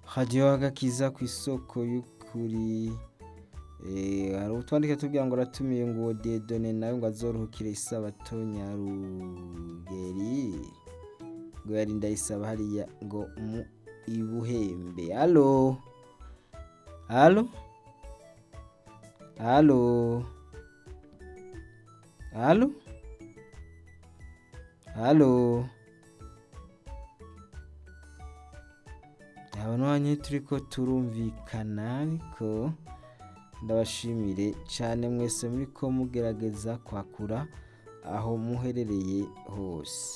hajyayo agakiza ku isoko y'ukuri hari utwandika tubwira ngo aratumiye ngo dedone nawe ngo azorohukire isabato nyarugeri ngo yari ndayisaba hariya ngo mu ibuhembe halo halo halo halo halo aba n'uwanyu turi ko turumvikana ariko ndabashimire cyane mwese muri ko mugerageza kwakura aho muherereye hose